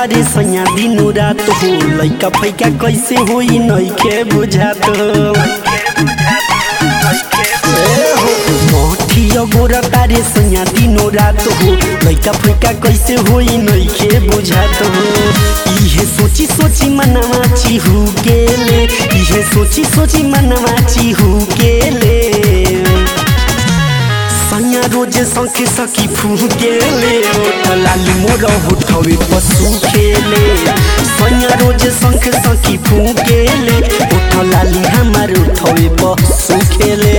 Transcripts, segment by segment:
तारे सैया दिनो रात हो लैका फैका कैसे होई नइखे बुझात मठिया गोरा तारे सैया दिनो रात हो लैका फैका कैसे होई नइखे बुझात हो इहे सोची सोची मनवा चिहु गेले इहे सोची सोची मनवा चिहु गेले सैया रोजे सखे सखी फुकेले लाली मोर उठवे पशु खेले सैया रोजे शंख सखी फुकेले उठ लाली हमार उठवे पशु खेले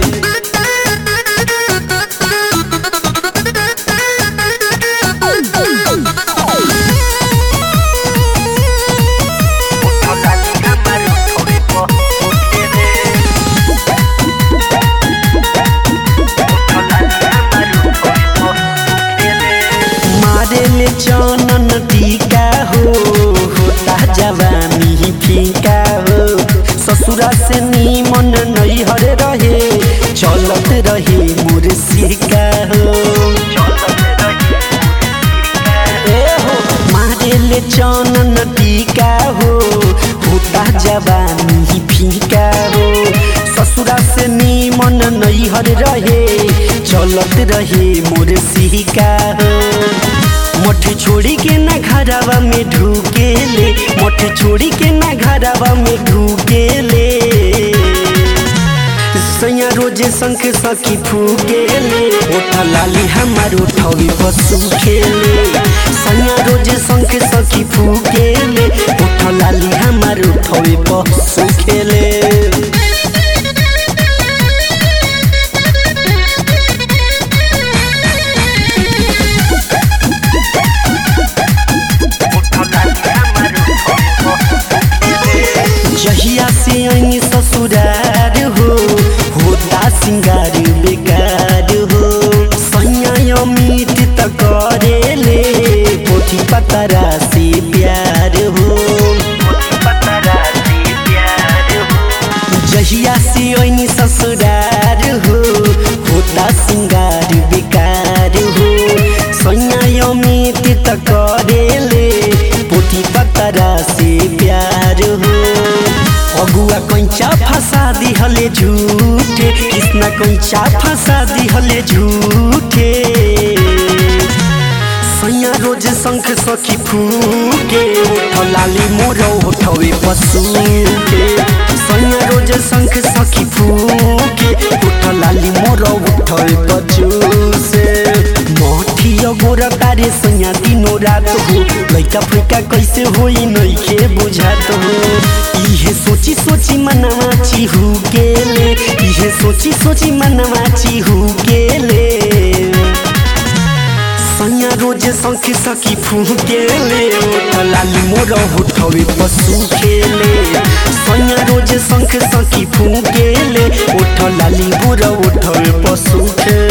मारेले चनन टीका हो होता जवानी फीका हो ससुरा से नीमन नैहर रहे चलत रहे मोर सिका हो ए हो मारेले चनन टीका हो होता जवानी फीका हो ससुरा से नीमन नैहर रहे चलत रहे मोर सिका हो मठ छोड़ी के ना घरवा में ढूकेले मठ छोड़ी के ना घरवा में ढूकेले सैया रोजे शंख सखी फूकेले ओठ लाली हमार उठवी पशु खेले सैया रोजे शंख सखी फूकेले ओठ लाली हमार उठवी पशु खेले जहिया से आई ससुरार हो होता सिंगार बेकार हो सैया अमित त करेले पोथी पतरा से प्यार हो जहिया से आई ससुरार हो होता सिंगार बेकार हो सैया अमित त करेले पोथी पतरा से प्यार हो अगुआ कंचा फंसा दिहले झूठे कृष्णा कंचा फंसा दिहले झूठे सैया रोज शंख सखी फूके उठ लाली मोर उठवे पशु के सैया रोज शंख सखी फूके उठ लाली मोर उठवे पशु से मठिया गोरा तारे सैया दिनो रात हो लैका फैका कैसे होई नइखे बुझात हो इहे सोची सोची मनवा चिहु गेले इहे सोची सोची मनवा चिहु गेले सैया रोजे शंख सखी फुकेले लाली मोर उठवे पशु खेले सैया रोजे शंख सखी फुकेले उठ लाली मोर उठवे पशु खेले